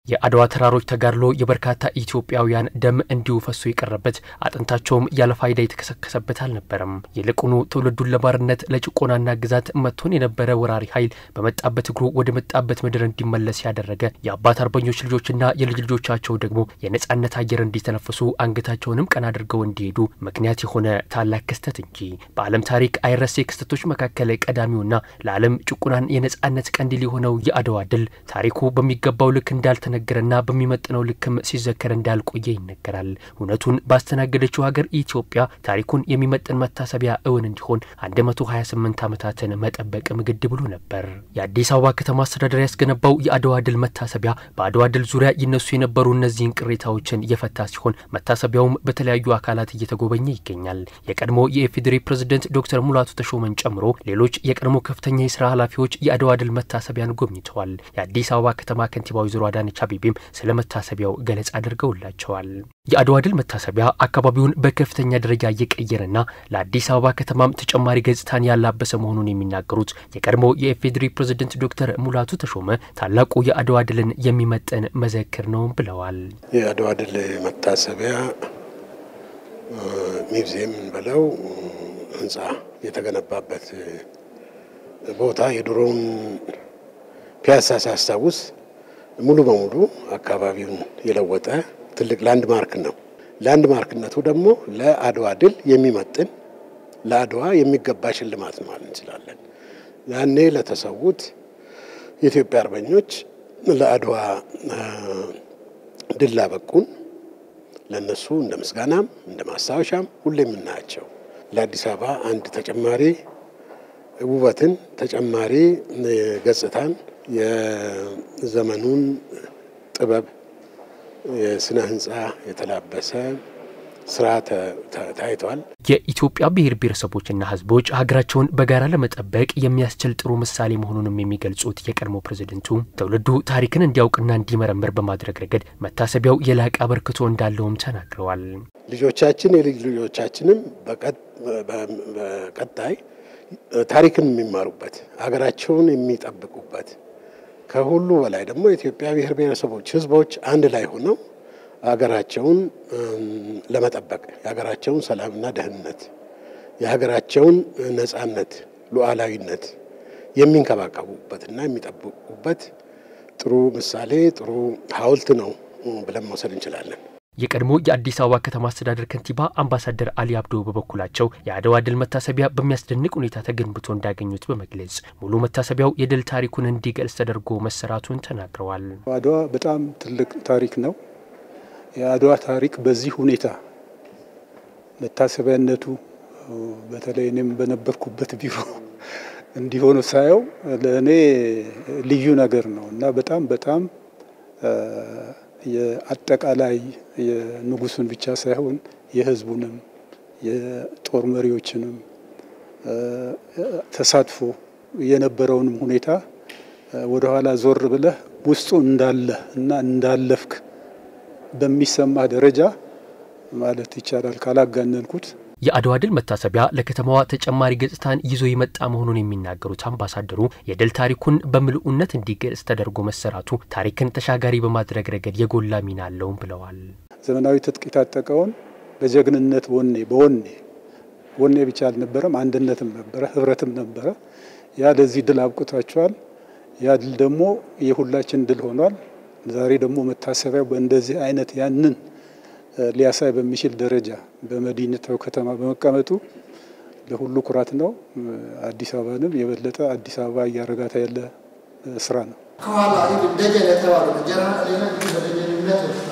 የአድዋ ተራሮች ተጋድሎ የበርካታ ኢትዮጵያውያን ደም እንዲሁ ፈሶ የቀረበት አጥንታቸውም ያለ ፋይዳ የተከሰከሰበት አልነበረም። ይልቁኑ ትውልዱን ለባርነት ለጭቆናና ግዛት መጥቶን የነበረ ወራሪ ኃይል በመጣበት እግሩ ወደ መጣበት ምድር እንዲመለስ ያደረገ የአባት አርበኞች ልጆችና የልጅ ልጆቻቸው ደግሞ የነጻነት አየር እንዲተነፍሱ አንገታቸውንም ቀና አድርገው እንዲሄዱ ምክንያት የሆነ ታላቅ ክስተት እንጂ በዓለም ታሪክ አይረሴ ክስተቶች መካከል ቀዳሚውና ለዓለም ጭቁናን የነጻነት ቀንዲል የሆነው የአድዋ ድል ታሪኩ በሚገባው ልክ እንዳልተ ነገርና በሚመጥነው ልክም ሲዘከር እንዳልቆየ ይነገራል። እውነቱን ባስተናገደችው ሀገር ኢትዮጵያ ታሪኩን የሚመጥን መታሰቢያ እውን እንዲሆን 128 ዓመታትን መጠበቅም ግድ ብሎ ነበር። የአዲስ አበባ ከተማ አስተዳደር ያስገነባው የአድዋ ድል መታሰቢያ በአድዋ ድል ዙሪያ ይነሱ የነበሩ እነዚህን ቅሬታዎችን የፈታ ሲሆን መታሰቢያውም በተለያዩ አካላት እየተጎበኘ ይገኛል። የቀድሞ የኢፌዴሪ ፕሬዝደንት ዶክተር ሙላቱ ተሾመን ጨምሮ ሌሎች የቀድሞ ከፍተኛ የስራ ኃላፊዎች የአድዋ ድል መታሰቢያን ጎብኝተዋል። የአዲስ አበባ ከተማ ከንቲባ ወይዘሮ አዳነች አቤቤም ስለ መታሰቢያው ገለጻ አድርገውላቸዋል። የአድዋ ድል መታሰቢያ አካባቢውን በከፍተኛ ደረጃ እየቀየረና ለአዲስ አበባ ከተማም ተጨማሪ ገጽታን ያላበሰ መሆኑን የሚናገሩት የቀድሞ የኢፌዴሪ ፕሬዝደንት ዶክተር ሙላቱ ተሾመ ታላቁ የአድዋ ድልን የሚመጥን መዘክር ነው ብለዋል። የአድዋ ድል መታሰቢያ ሚውዚየም ብለው ህንጻ የተገነባበት ቦታ የድሮውን ፒያሳ ሲያስታውስ ሙሉ በሙሉ አካባቢውን የለወጠ ትልቅ ላንድ ማርክ ነው። ላንድ ማርክነቱ ደግሞ ለአድዋ ድል የሚመጥን ለአድዋ የሚገባ ሽልማት ማለት እንችላለን። ያኔ ለተሰዉት የኢትዮጵያ አርበኞች ለአድዋ ድል ላበቁን ለእነሱ እንደ ምስጋናም እንደ ማስታወሻም ሁሌ የምናያቸው ለአዲስ አበባ አንድ ተጨማሪ ውበትን ተጨማሪ ገጽታን የዘመኑን ጥበብ የስነ ህንፃ የተላበሰ ስራ ታይቷል። የኢትዮጵያ ብሔር ብሔረሰቦችና ህዝቦች ሀገራቸውን በጋራ ለመጠበቅ የሚያስችል ጥሩ ምሳሌ መሆኑንም የሚገልጹት የቀድሞ ፕሬዝደንቱ ትውልዱ ታሪክን እንዲያውቅና እንዲመረምር በማድረግ ረገድ መታሰቢያው የላቀ አበርክቶ እንዳለውም ተናግረዋል። ልጆቻችን የልጅ ልጆቻችንም በቀጣይ ታሪክን የሚማሩበት ሀገራቸውን የሚጠብቁበት ከሁሉ በላይ ደግሞ የኢትዮጵያ ብሔር ብሔረሰቦች ህዝቦች አንድ ላይ ሆነው ሀገራቸውን ለመጠበቅ የሀገራቸውን ሰላምና ደህንነት የሀገራቸውን ነጻነት፣ ሉዓላዊነት የሚንከባከቡበትና የሚጠብቁበት ጥሩ ምሳሌ ጥሩ ሐውልት ነው ብለን መውሰድ እንችላለን። የቀድሞ የአዲስ አበባ ከተማ አስተዳደር ከንቲባ አምባሳደር አሊ አብዶ በበኩላቸው የአድዋ ድል መታሰቢያ በሚያስደንቅ ሁኔታ ተገንብቶ እንዳገኙት በመግለጽ ሙሉ መታሰቢያው የድል ታሪኩን እንዲገልጽ ተደርጎ መሰራቱን ተናግረዋል። አድዋ በጣም ትልቅ ታሪክ ነው። የአድዋ ታሪክ በዚህ ሁኔታ መታሰቢያነቱ በተለይ እኔም በነበርኩበት ቢሮ እንዲሆኑ ሳየው ለእኔ ልዩ ነገር ነው እና በጣም በጣም የአጠቃላይ የንጉሱን ብቻ ሳይሆን የሕዝቡንም የጦር መሪዎችንም ተሳትፎ የነበረውንም ሁኔታ ወደኋላ ዞር ብለህ ውስጡ እንዳለ እና እንዳለፍክ በሚሰማ ደረጃ ማለት ይቻላል ካላጋነንኩት። የአድዋ ድል መታሰቢያ ለከተማዋ ተጨማሪ ገጽታን ይዞ የመጣ መሆኑን የሚናገሩት አምባሳደሩ የድል ታሪኩን በምልኡነት እንዲገልጽ ተደርጎ መሰራቱ ታሪክን ተሻጋሪ በማድረግ ረገድ የጎላ ሚና አለውም ብለዋል። ዘመናዊ ትጥቅ የታጠቀውን በጀግንነት ወኔ በወኔ ወኔ ብቻ አልነበረም፣ አንድነትም ነበረ፣ ህብረትም ነበረ። ያ ለዚህ ድል አብቅቷቸዋል። ያ ድል ደግሞ የሁላችን ድል ሆኗል። ዛሬ ደግሞ መታሰቢያው በእንደዚህ አይነት ያንን ሊያሳይ በሚችል ደረጃ በመዲናው ከተማ በመቀመጡ ለሁሉ ኩራት ነው። አዲስ አበባንም የበለጠ አዲስ አበባ እያረጋታ ያለ ስራ ነው። ከኋላ ደጀን የተባሉ ጀራ ሌላ በደጀንነት